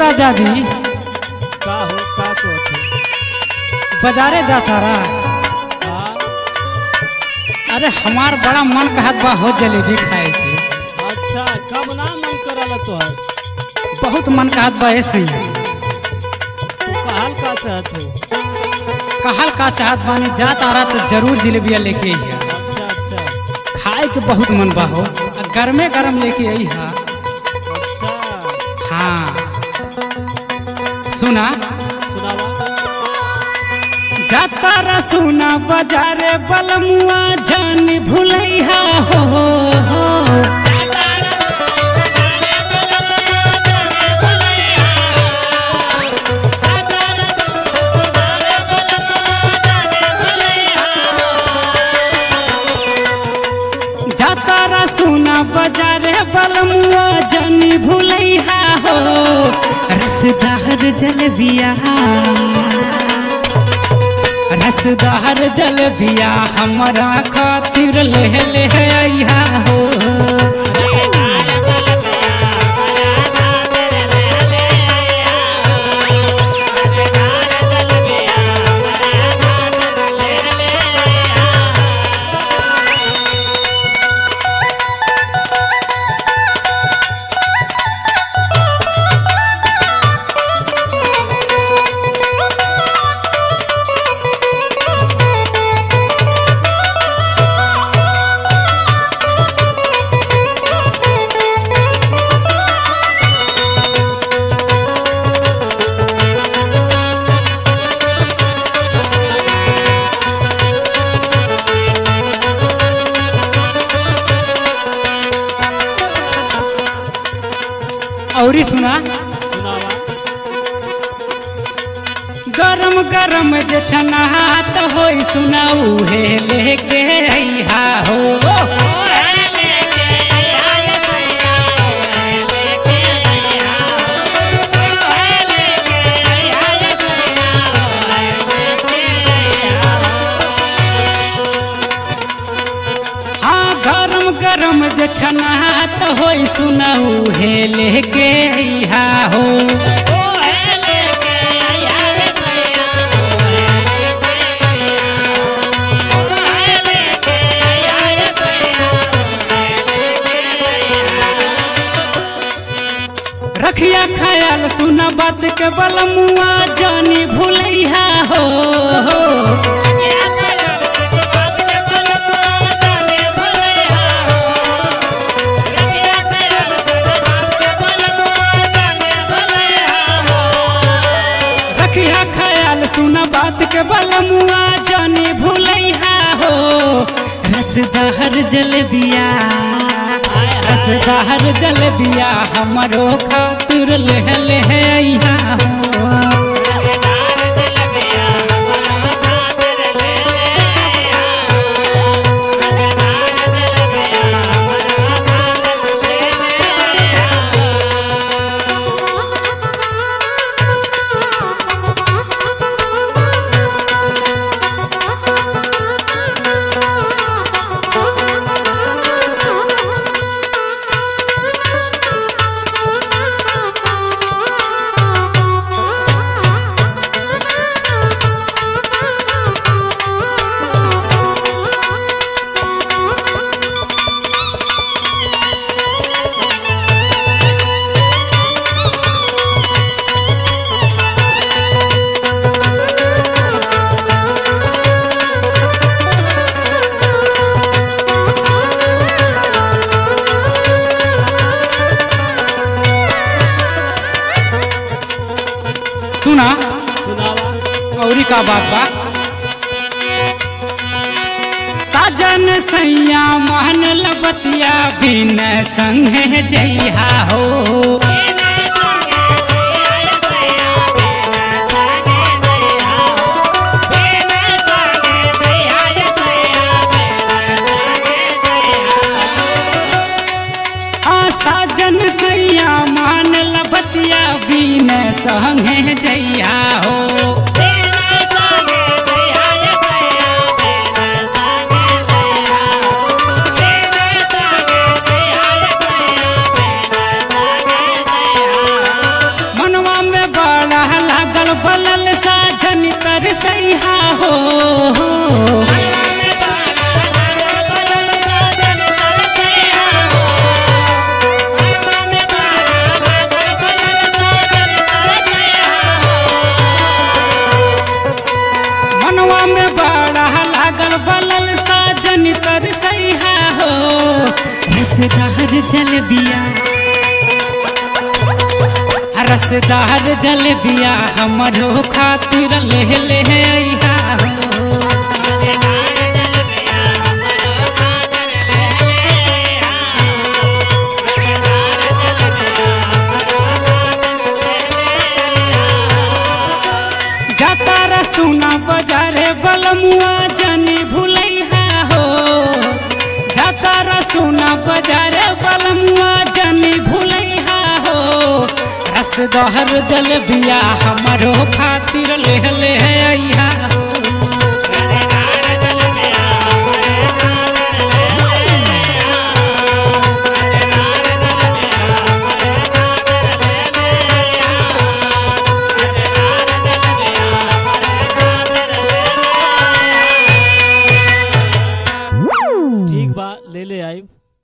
राजा जी का हो का को थे बाजारे जाता रहा हाँ अरे हमार बड़ा मन कहत बा हो जलेबी खाए के अच्छा कब ना मन करल तोहर बहुत मन कहत बा ऐसे ही तू कहल का चाहत हो कहल का चाहत बानी जात आ रहा तो जरूर जलेबिया लेके आई अच्छा अच्छा खाए के बहुत मन बा हो आ गरमे गरम लेके आई हा अच्छा हाँ सुना सुनावा जाता रा सुना बाजारे बलमुआ जान भुलैहा हो, हो। जाता रा सुना बाजारे बलमुआ जान भुलैहा हो रसदार जलबिया रसदार जलबिया हमरा खातिर ले ले आइहा हो औरी सुना सुनावा गरम गरम जे छनात होई सुनाऊ हे लेके आइहा हो हाँ गरम गरम जे छनात होई सुनाऊ हे लेके आइहा हो रखिया ख्याल सुना बात के बलमुआ जानी भूलैहा हो रखिया ख्याल सुना बात के बलमुआ जानी भूलैहा हो रसदार जलबिया रसदार जलबिया हमरो खातिर ले ले आइहा हो सुना सुनावा औरी का बात बा साजन सैया मान लबतिया बिन संगे जइहा हो आ साजन सैया मान लबतिया बिन संगे जइहा हो मनवा बलल साजन कर सैहा हो मनवा में बड़ा लागल बलल साजन कर सैहा हो रसदार जलबिया रसदार जलबिया हमरो खातिर ले ले अइहा हो जाता रसुना बजारे बलमुआ जनी भुलैहा हो जाता रसुना बजारे बलमुआ जनी भुलैहा हो रसदहर जल बिया हमरो खातिर ले ले